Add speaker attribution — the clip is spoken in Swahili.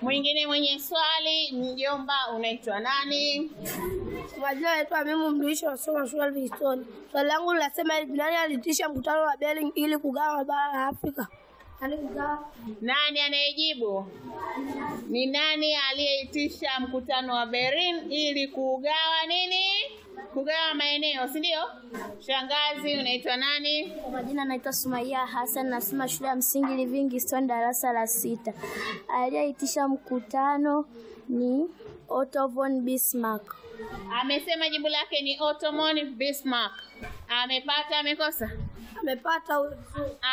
Speaker 1: Mwingine mwenye swali, mjomba, unaitwa nani?
Speaker 2: Majina naitwa Mimu Mduishi, nasoma shule ya Victoria. Swali langu linasema hivi, nani aliitisha mkutano wa Berlin ili kugawa bara la Afrika? Nani kugawa?
Speaker 1: Nani anayejibu? Ni nani aliyeitisha mkutano wa Berlin ili kugawa nini? Kugawa maeneo, si ndio? Shangazi, unaitwa nani?
Speaker 3: Kwa majina naitwa Sumaia Hassan, nasoma shule ya msingi Livingstone, darasa la sita. Aliyeitisha mkutano ni Otto von Bismarck.
Speaker 1: Amesema jibu lake ni Ottoman Bismarck. Amepata, amekosa?
Speaker 2: Amepata huyo.